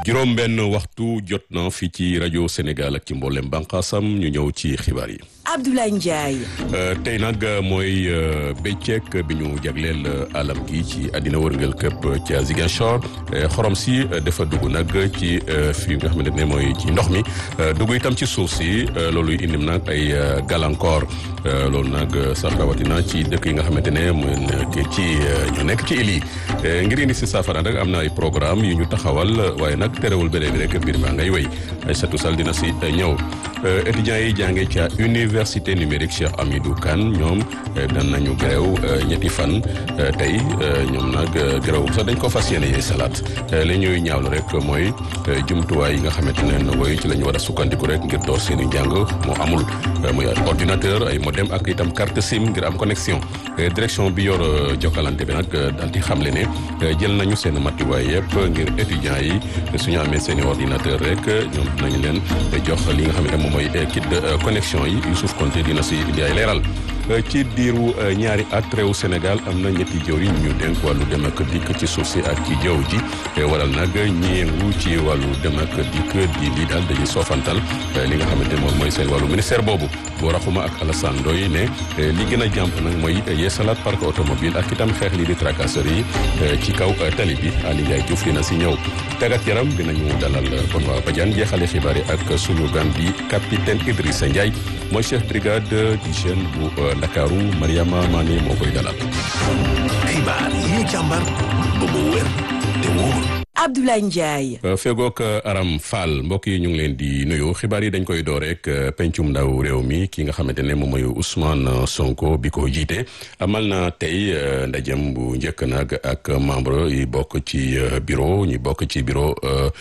juróom benn waxtu jot na fii ci rajo Sénégal ak ci mboolem bànqaasam ñu ñëw ci xibaar yi. Abdoulaye Ndiaye. tey nag mooy bëccëg bi ñu jagleel alam gi ci àddina wërngal këpp ca Ziguinchor xorom si dafa dugg nag ci fi nga xamante ne mooy ci ndox mi dugg itam ci suuf si loolu indim nag ay gàllankoor loolu nag sax rawatina ci dëkk yi nga xamante ne mu ci ñu nekk ci île yi ngir indi si saafara nag am na ay programme yu ñu taxawal waaye nag terewul ba léegi rek mbir maa ngay wéy Aïssatou Sall dina si ñëw étudiants yi jànge ca université numérique Cheikh Amidou Kane ñoom dan nañu gréew ñetti fan tey ñoom nag gréew sax dañ ko fas yéene yee salaat li ñuy ñaawlu rek mooy jumtuwaay yi nga xamante ne ndongo yi ci la ñu war a sukkandiku rek ngir door seen i njàng moo amul muy ordinateur ay modem ak itam carte SIM ngir am connexion direction bi yor jokkalante bi nag daal di xamle ne jël nañu seen matuwaay yëpp ngir étudiants yi suñu amee seen i ordinateur rek ñoom dinañ leen jox li nga xamante ne moom mooy kit de connexion yi Youssouf Konté dina si indi ay leeral ci diiru ñaari at réew Sénégal am na ñetti jëwriñ ñu dénk wàllu dem ak dikk ci suuf si ak ci jaww ji waral nag ñi yëngu ci wàllu dem ak dikk di lii daal dañuy soofantal li nga xamante moom mooy seen wàllu ministère boobu boo raxuma ak Alassane Ndoye ne li gën a jàmp nag mooy yeesalaat parc automobile ak itam xeex lii di tracasserie yi ci kaw tali bi Ali Ndiaye Diouf dina si ñëw tàggat yaram dinañu dalal Benoît Badiane jeexale xibaar yi ak suñu gan bi capitaine Idrissa Ndiaye mooy chef brigade d'hygiène bu Ndakaaru Mariama Mané moo koy dalal. xibaar yi ñu càmbar ba mu wér te wóor. Abdoulaye Ndiaye. fegook Aram Fall mbokk yi ñu ngi leen di nuyu xibaar yi dañ koy door rek pencum ndaw réew mi ki nga xamante ne moom mooy Ousmane Sonko bi ko jiite amal na tey ndajem bu njëkk nag ak membre yi bokk ci bureau ñi bokk ci bureau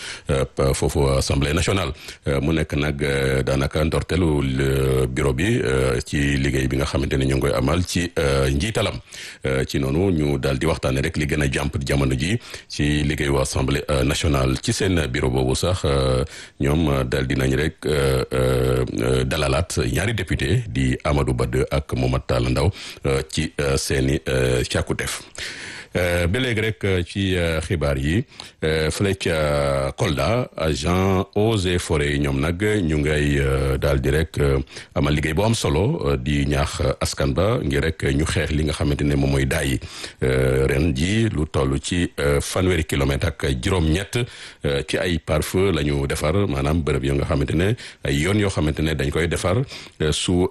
foofu assemblée nationale mu nekk nag daanaka ndorteelu bureau bi ci liggéey bi nga xamante ne ñu ngi koy amal ci njiitalam ci noonu ñu daal di waxtaane rek li gën a jàmp jamono ji ci liggéeyu assemblée nationale ci seen bureau boobu sax ñoom dal dinañ rek dalalaat ñaari député di Amadou Bade ak Momad Talla Ndaw ci seeni càkkuteef ba léegi rek ci xibaar yi fële ca Kolda agent eaux et forêts yi ñoom nag ñu ngay daal di rek amal liggéey boo am solo di ñaax askan ba ngir rek ñu xeex li nga xamante ne moom mooy daay yi ren ji lu toll ci fanweeri kilomètre ak juróom-ñett ci ay pare-feu la ñu defar maanaam bërëb yoo nga xamante ne ay yoon yoo xamante ne dañ koy defar su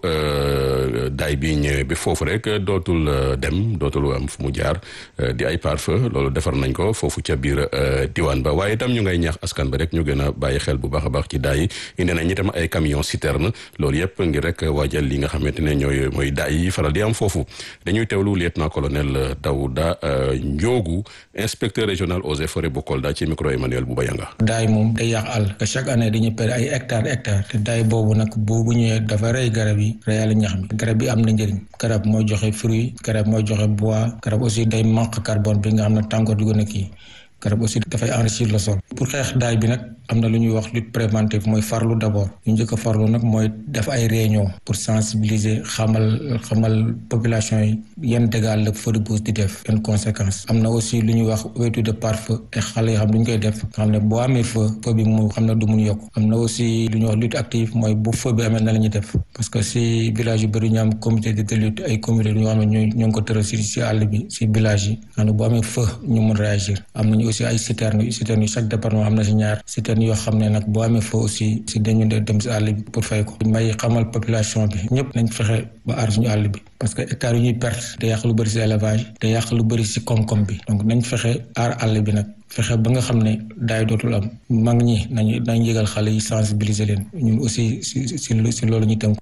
daay bi ñëwee bi foofu rek dootul dem dootul am fu mu jaar. di ay pare-feu loolu defar nañ ko foofu ca biir diwaan ba waaye itam ñu ngay ñaax askan ba rek ñu gën a bàyyi xel bu baax a baax ci daay yi indi nañ itam ay camion citerne loolu yëpp ngir rek waajal li nga xamante ne ñooy mooy daay yi faral di am foofu dañuy teewlu lieutenant colonel Daouda Ndiogu inspecteur régional eaux et forêts bu Kolda ci micro Emmanuel Bouba Yanga daay moom day yàq àll te chaque année dañuy perdre ay hectares hectares te daay boobu nag boobu ñëwee dafa rey garab yi reyal ñax mi garab bi am na njëriñ garab mooy joxe fruit garab mooy joxe bois garab aussi day manque carbone bi nga xam ne tàngoor di gën a kii garab aussi dafay enrichir le sol pour xeex daay bi nag am na lu ñuy wax lutte préventive mooy farlu d'abord ñu njëkk a farlu nag mooy def ay réunion pour sensibiliser xamal xamal population yi yan dégâts la feu de brousse di def yan conséquences am na aussi lu ñuy wax ouverture de pare-feu ay xale yoo xam lu ñu koy def nga xam ne boo amee feu feu bi mu xam ne du mun yokk am na aussi lu ñuy wax lutte active mooy bu feu bi amee na la ñuy def parce que si village yu bëri ñu am comité de lutte ay comité ñoo xam ne ñoo ñoo ngi ko tëral si si àll bi si village yi xam ne boo amee feu ñu mun réagir am nañu aussi ay citernes citernes yu chaque département am na si ñaar citernes yoo xam ne nag boo amee foo aussi si dañu dem si àll bi pour fay ko may xamal population bi ñëpp nañ fexe ba aar suñu àll bi parce que hectares yu ñuy perte te yàq lu bëri si élevage te yàq lu bëri si koom-koom bi donc nañ fexe aar àll bi nag fexe ba nga xam ne daay dootul am mag ñi nañu nañ yëgal xale yi sensibiliser leen ñun aussi si si si loolu ñu tënk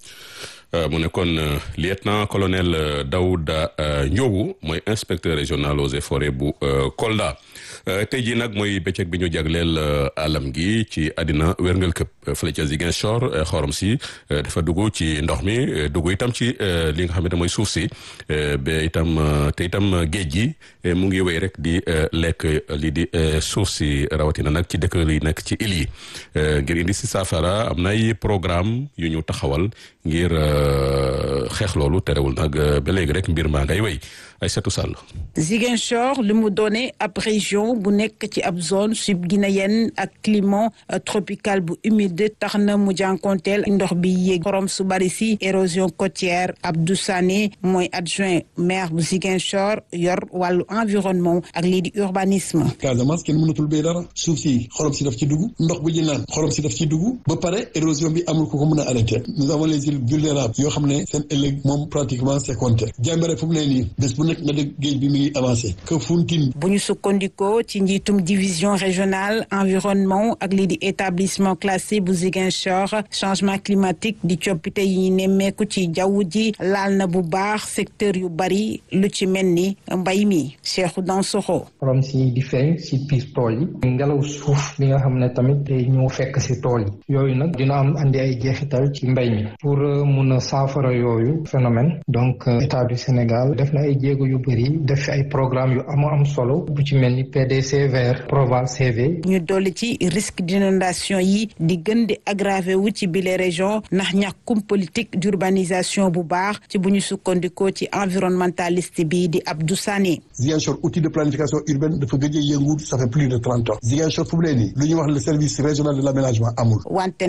mu nekkoon lieutenant colonel Daouda Ndiogu mooy inspecteur régional eaux et forêts bu Kolda tey jii nag mooy bëccëg bi ñu jagleel alam gi ci àddina wérngal këpp fële ca Ziguinchor xorom si dafa dugg ci ndox mi dugg itam ci li nga xamante mooy suuf si ba itam te itam géej gi mu ngi wéy rek di lekk lii di suuf si rawatina nag ci dëkk yi nekk ci île yi ngir indi si saafara am na ay programme yu ñu taxawal ngir xeex loolu terewul nag ba léegi rek mbir maa ngay wéy Aïssatou Sall. Ziguinchor li mu doone ab région bu nekk ci ab zone subguinéenne ak climat tropical bu humide tax na mu jànkonteel ndox bi yéeg xorom su bari si érosion côtière Abdou Sané mooy adjoint maire bu Ziguinchor yor wàllu environnement ak lii di urbanisme. Casamance kenn mënatul béy dara suuf si xorom si daf ci dugg ndox bu ñu naan xorom si daf ci dugg ba pare érosion bi amul ku ko mën a arrêté nous avons les îles vulnérables yoo xam ne seen ëllëg moom pratiquement c'est compté jàmbare fu mu ne nii bés bu nekk nga dégg géej bi mi ngi avancé que Fountain. bu ñu sukkandikoo ci njiitum division régionale environnement ak lii di établissement classé bu Ziguinchor changement climatique di coppite yi ñu nemmeeku ci jaww ji laal na bu baax secteur yu bari lu ci mel ni mbay mi Cheikhou Dansokho. xorom si di feeñ si biir tool yi ngelaw suuf bi nga xam ne tamit day ñëw fekk si tool yi yooyu nag dina am andi ay jeexital ci mbay mi pour mun a saafara yooyu phénomène donc état du Sénégal def na ay jéego yu bëri def fi ay programme yu am am solo bu ci mel ni PDC vert Proval CV. ñu dolli ci risque d'inondation yi di gën di aggravé wu ci bile région ndax ñàkkum politique d'urbanisation bu baax ci bu ñu sukkandikoo ci environnementaliste bi di Abdou Sané. Ziguinchor outil de planification urbaine dafa gëj a yëngu ça fait plus de trente ans Ziguinchor fu mu ne nii lu ñuy wax le service régional de l'aménagement amul. wante